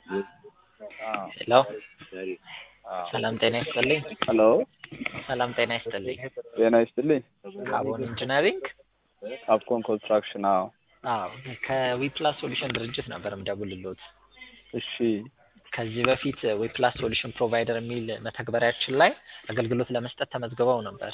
ሄሎ ሰላም ጤና ይስጥልኝ። ሄሎ ሰላም ጤና ይስጥልኝ። ጤና ይስጥልኝ። ካቦን ኢንጂነሪንግ ካፕኮን ኮንስትራክሽን። አዎ አዎ ከዊፕላስ ሶሉሽን ድርጅት ነበር የምደውልልዎት። እሺ ከዚህ በፊት ዊፕላስ ሶሉሽን ፕሮቫይደር የሚል መተግበሪያችን ላይ አገልግሎት ለመስጠት ተመዝግበው ነበር።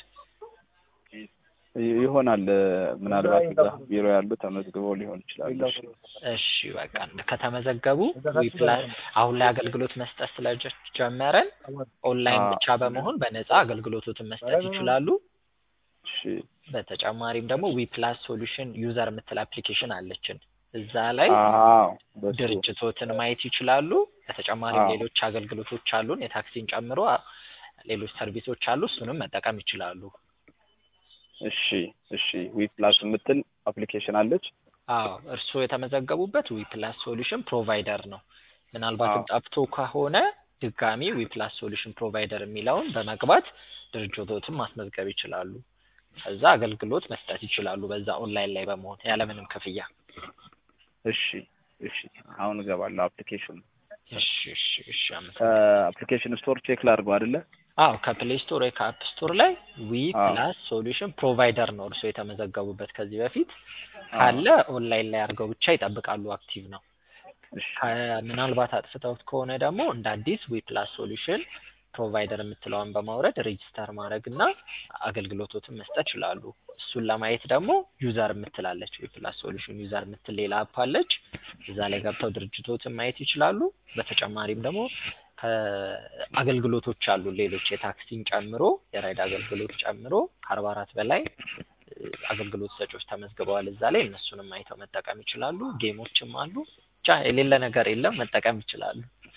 ይ- ይሆናል ምናልባት እዛ ቢሮ ያሉ ተመዝግበው ሊሆን ይችላል። እሺ እሺ በቃ ከተመዘገቡ ዊፕላስ አሁን ላይ አገልግሎት መስጠት ስለጀመረን ኦንላይን አዎ። ብቻ በመሆን በነፃ አገልግሎቶትን መስጠት ይችላሉ። እሺ በተጨማሪም ደግሞ ዊፕላስ ሶሉሽን ዩዘር የምትል አፕሊኬሽን አለችን። እዛ ላይ አዎ በሱ ድርጅቶትን ማየት ይችላሉ። በተጨማሪም አዎ። ሌሎች አገልግሎቶች አሉን የታክሲን ጨምሮ አ- ሌሎች ሰርቪሶች አሉ። እሱንም መጠቀም ይችላሉ። እሺ እሺ ዊ ፕላስ የምትል አፕሊኬሽን አለች። አዎ እርስዎ የተመዘገቡበት ዊፕላስ ሶሉሽን ፕሮቫይደር ነው። ምናልባትም አዎ። ጠፍቶ ከሆነ ድጋሚ ዊፕላስ ሶሉሽን ፕሮቫይደር የሚለውን በመግባት ድርጅቶትን ማስመዝገብ ይችላሉ። ከዛ አገልግሎት መስጠት ይችላሉ። በዛ ኦንላይን ላይ በመሆን ያለምንም ክፍያ። እሺ እሺ አሁን እገባለሁ አፕሊኬሽን እሺ እሺ እሺ አመሰግናለሁ። ከአፕሊኬሽን ስቶር ቼክ ላድርገው አይደለ? አዎ ከፕሌይ ስቶር ወይ ከአፕ ስቶር ላይ ዊ አዎ። ፕላስ ሶሉሽን ፕሮቫይደር ነው እርስዎ የተመዘገቡበት ከዚህ በፊት አዎ። ካለ ኦንላይን ላይ አድርገው ብቻ ይጠብቃሉ። አክቲቭ ነው። እሺ ከ- ምናልባት አጥፍተውት ከሆነ ደግሞ እንደ አዲስ ዊ ፕላስ ሶሉሽን ፕሮቫይደር የምትለውን በማውረድ ሬጂስተር ማድረግ እና አገልግሎቶትን መስጠት ይችላሉ። እሱን ለማየት ደግሞ ዩዘር የምትላለች ዊ ፕላስ ሶሉሽን ዩዘር የምትል ሌላ አፕ አለች። እዛ ላይ ገብተው ድርጅቶትን ማየት ይችላሉ። በተጨማሪም ደግሞ ከአገልግሎቶች አሉ ሌሎች የታክሲን ጨምሮ የራይድ አገልግሎት ጨምሮ ከአርባ አራት በላይ እ፣ አገልግሎት ሰጪዎች ተመዝግበዋል እዛ ላይ እነሱንም አይተው መጠቀም ይችላሉ። ጌሞችም አሉ። ብቻ የሌለ ነገር የለም፣ መጠቀም ይችላሉ።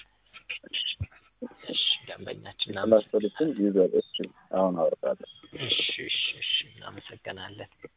እሺ ደንበኛችን ፕላስ እናመሰግናለን። ሶሉሽን ዩዘር እሺ አሁን አወርዳለሁ። እሺ እሺ እሺ እናመሰግናለን።